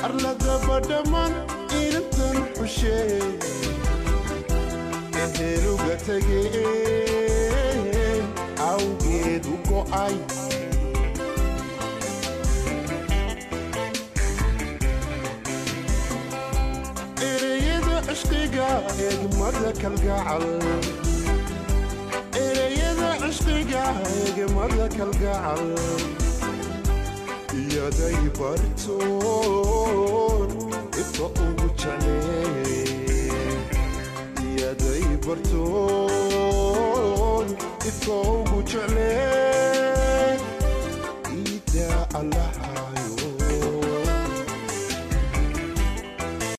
arladaba dhammaan inantan xushee eheluga tegeen awgeed u go'ay ereyada cishqiga eegmada kalgacal ereyada cishqiga eegmada kalgacal iyaday bartoon ifka ugu jecleen iyaday bartoon ifka ugu jecleen iidaa allah